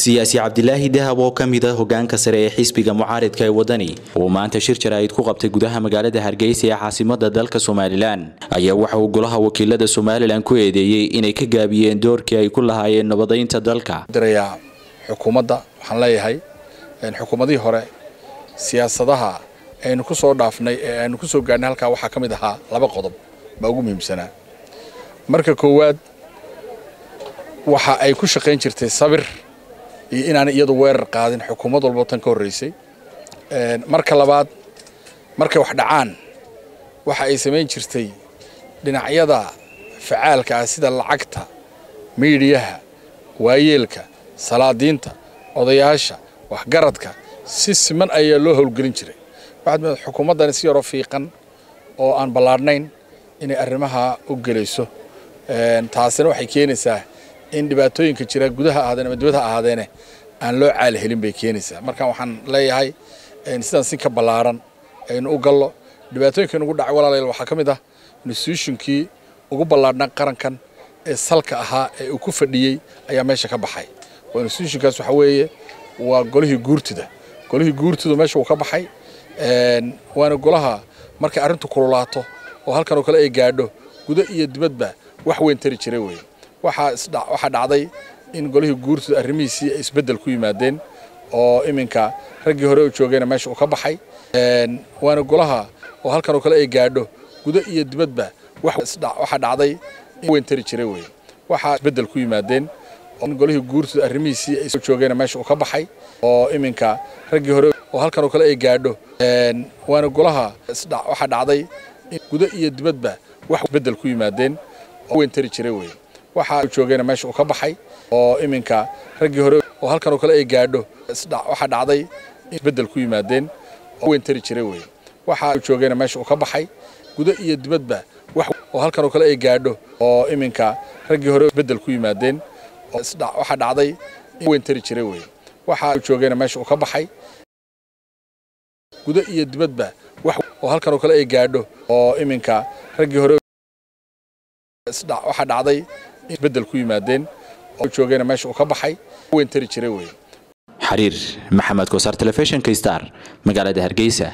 siyaasi cabdilaahi dahab oo ka mid a hogaanka sare ee xisbiga mucaaridka ee wadani uu maanta shir jaraa'id ku qabtay gudaha magaalada hargeysa ee caasimada dalka somalilan ayaa waxa uu golaha wakiilada somalilan ku eedeeyey inay ka gaabiyeen doorkii ay ku lahaayeen nabadaynta dalka dirayaa xukuumadda waxaan leeyahay xukuumadihii hore siyaasadaha aynu ku soo dhaafnay ee aynu ku soo gaarnay halkaa waxaa ka mid ahaa laba qodob baa ugu muhiimsanaa marka koowaad waxa ay ku shaqayn jirtay sabir iyo inaanay iyadu weerar qaadin xukuumad walbo tan ka horreysay marka labaad markay wax dhacaan waxa ay samayn jirtay dhinacyada facaalka ah sida lacagta miidhiyaha waayeelka salaadiinta odayaasha waxgaradka si siman ayaa loo howlgelin jiray waxaad moodad xukuumaddani si yaroo fiiqan oo aan ballaadhnayn inay arrimaha u gelayso taasina waxay keenaysaa in dhibaatooyinka jira gudaha ahaadeen ama dibadha ahaadeene aan loo caali helin bay keenaysaa marka waxaan leeyahay sidaan si ka ballaaran aynu u gallo dhibaatooyinka inugu dhacay walaalayaal waxaa ka mid ah institutionkii ugu ballaadhnaa qarankan ee salka ahaa ee uu ku fadhiyey ayaa meesha ka baxay waa institutionkaas waxaa weeye waa golihii guurtida golihii guurtidu meesha uu ka baxay waana golaha markay arrintu kululaato oo halkan oo kale ay gaadho gudo iyo dibadba wax weyn tari jiray weye waxaa dhacday in golihii guurtida arrimihiisii ay isbeddel ku yimaadeen oo iminka raggii hore u joogayna meesha uu ka baxay waana golaha oo halkan oo kale ay gaadho gudo iyo dibadba waxaa dhacday in weyn tari jiray weye waxaa isbeddel ku yimaadeen in golihii guurtida arrimihiisii ay joogayna meesha uu ka baxay oo iminka raggii hore oo halkan oo kale ay gaadho waana golaha waxaa dhacday in gudo iyo dibadba wax isbeddel ku yimaadeen oo weyn tari jiray weye waxaa joogayna meesha uu ka baxay oo iminka raggii hore oo halkan oo kale ay gaadho waxaa dhacday in isbeddel ku yimaadeen oo weyn tari jiray weye waxaa joogayna meesha uu ka baxay gudo iyo dibadba wax oo halkan oo kale ay gaadho oo iminka raggii hore isbeddel ku yimaadeen waxaa dhacday in weyn tari jiray weye waxaa joogayna meesha uu ka baxay gudo iyo dibadba wax oo halkan oo kale ay gaadho oo iminka raggii hore waxaa dhacday in isbeddel ku yimaadeen oo joogayna meesha uu ka baxay weyn tari jiray weye xariir maxamed kosaar telefishinka star magaalada hargeysa